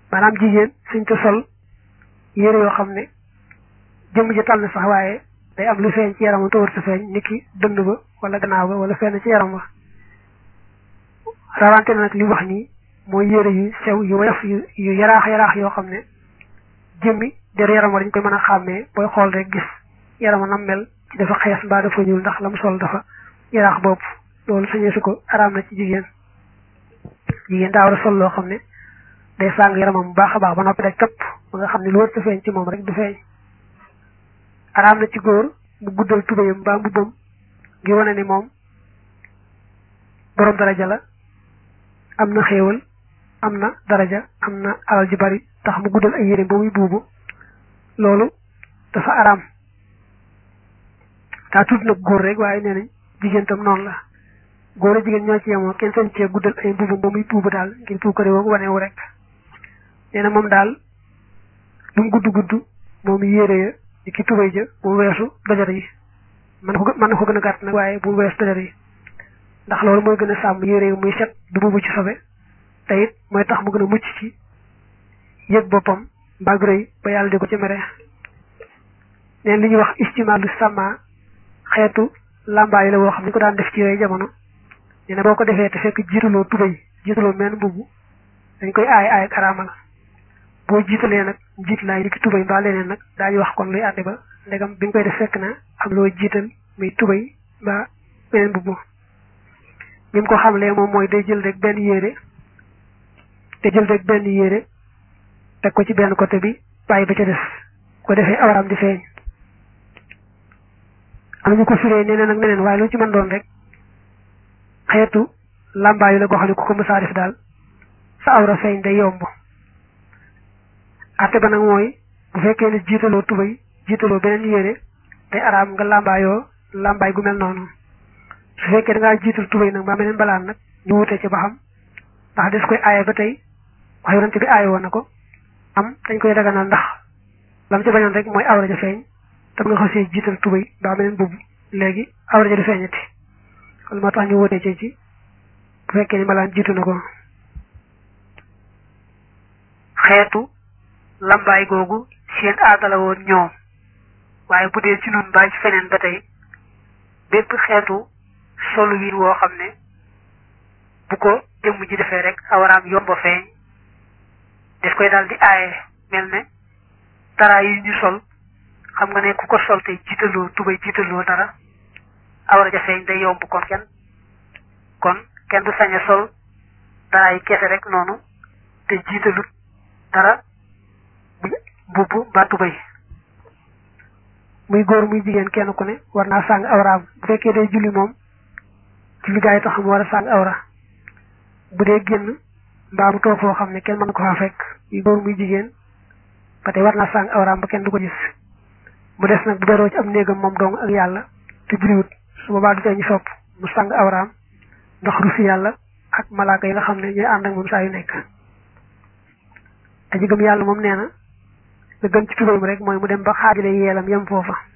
maanaam jigéen suñ ko sol yére yoo xam ne jëmm ji tal na sax waaye day am lu feeñ ci yaramam te war sa feeñ niki dënd ba wala gannaaw ba wala fenn ci yaram ba rawante na nag li wax nii mooy yére yu sew yu woyof yu yu yaraax yaraax yoo xam ne jëmmi der yaram wa dañ koy mën a xàmmee booy xool rek gis yarama nam mel ci dafa xees mbaa dafa ñuul ndax la mu sol dafa yaraax bopp loolu sañee su ko araam na ci jigéen jigéen daa war a sol loo xam ne day sàng yaramam bu baax a baax ba noppi rek këpp ba nga xam ne lu wër sa feeñ ci moom rek du feeñ araam na ci góor mu guddal tubéyam mbaa mbubbam ngi wane ni moom borom daraja la am na xéewal am na daraja am na alal ji bari tax mu guddal ay yére ba muy buubu loolu dafa araam daa tudd nag góor rek waaye nee nañ jigéen tam noonu la góor a jigéen ñoo ci yemoo kenn sañ cee guddal ay mbubu ba muy buubu daal ngir puukare woo wanewu rek nee na moom daal lu mu gudd gudd moom yére ya di ki tubay ja bu weesu dajar yi man ko mën na ko gën a gàtt nag waaye bu weesu dajar yi ndax loolu mooy gën a sàmm yére yi muy set du buubu ci sobe te it mooy tax mu gën a mucc ci yëg boppam mbaa rëy ba yàlla di ko ci mere neen li ñuy wax istimaalu sama xeetu làmbaay la woo xam ni ko daan def ci yooyu jamono nee na boo ko defee te fekk jiitaloo tubay jiitaloo menn mbubb dañ koy aay aay ak araamal boo jiitalee nag jiit laay di ki tubay mbaa leneen nag daañu wax kon luy àtte ba ndegam bi nga koy def fekk na am loo jiital muy tubay mbaa beneen mbubb ni mu ko xamlee moom mooy day jël rek benn yére te jël rek benn yére teg ko ci benn côté bi bàyyi ba ca des ko defee awaraam di feeñ am ñu ko firee neneen ak neneen waaye lu ci mën doon rek xeetu làmbaayu la goo xam ne ku ko mësaa def daal sa awra feeñ day yomb atte ba nag mooy bu fekkee ne jiitaloo tubay jiitaloo beneen yére day araam nga làmbaayoo làmbaay gu mel noonu su fekkee da ngaa jiital tubay nag mbaa beneen balaan nag ñu wutee ci ba xam ndax des koy aaye ba tey wax yonante bi aaye woon na ko am dañ koy daganal ndax lam ci bañoon rek mooy awra ja feeñ tam nga xasee jiital tubay mbaa beneen boobu léegi awra ja du feeñati kon moo tax ñu wutee ci ci bu fekkee ni balaan jiitu na ko xeetu lambaay googu seen aadala woon ñoom waaye bu dee ci nun mbaa ci feneen ba tey bépp xeetu solu wiin woo xam ne bu ko jëmm ji defee rek awaraam yomba feeñ daf koy daal di aaye mel ne dara yi ñu sol xam nga ne ku ko sol te jiitaloo tubay jiitaloo dara awara ja feeñ day yomb kon kenn kon kenn du sañ a sol dara yi kese rek noonu te jiitalut dara mbubb mbaa tubay muy góor muy jigéen kenn ku ne war naa sàng awraam bu fekkee day julli moom julli gaa yi tax mu war a sàng awra bu dee génn mbaa mu toog foo xam ne kenn mën ko faa fekk muy góor muy jigéen ba tey war naa sàng awraam ba kenn du ko gis mu des nag bu beroo ci am néegam moom dong ak yàlla te julliwut su boobaa du tee ñu sopp mu sàng awraam ndax rusi yàlla ak malaaka yi nga xam ne ñooy ànd ak moom saa yu nekk aji gëm yàlla moom nee na la gën ci tubayam rek mooy mu dem ba xaajale yeelam yem foofa